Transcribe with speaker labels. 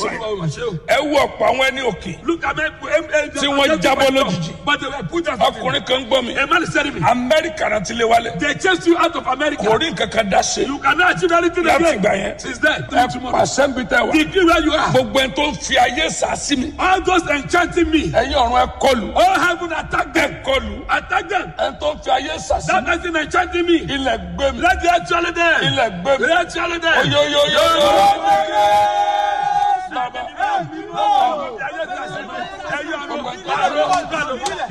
Speaker 1: prophesy ẹ wo ọ̀pọ̀ àwọn ẹni òkè
Speaker 2: Look at me.
Speaker 1: Tí wọ́n jábọ́ lójijì.
Speaker 2: But they were put out.
Speaker 1: ọkùnrin kan gbọ́ mi
Speaker 2: A man is telling me.
Speaker 1: amẹ́ríkà náà ti lé wálé
Speaker 2: They chased you out of America.
Speaker 1: kò rí nǹkan kan dá ṣe
Speaker 2: You cannot achieve anything
Speaker 1: láti
Speaker 2: again.
Speaker 1: ìgbà yẹn
Speaker 2: Since then,
Speaker 1: ẹ
Speaker 2: till tomorrow.
Speaker 1: pàṣẹ ń bí tẹ wá
Speaker 2: Degree where you are.
Speaker 1: gbogbo ẹni tó ń fi ayé sàásì mi
Speaker 2: All those enchanting me.
Speaker 1: ẹ̀yin ọ̀run ẹ kọlù
Speaker 2: All heaven attack them.
Speaker 1: ẹ kọlù
Speaker 2: Attack them.
Speaker 1: ẹni tó ń fi ayé sàásì
Speaker 2: That
Speaker 1: mi
Speaker 2: person enchanting me.
Speaker 1: ilẹ̀ gbé mi
Speaker 2: Let the actually them.
Speaker 1: ilẹ̀ gbé mi
Speaker 2: Let the actually them.
Speaker 1: oyoyoyo bàbá
Speaker 2: Ẹ̀yin ọ̀run. Ẹ̀yin ọ̀run.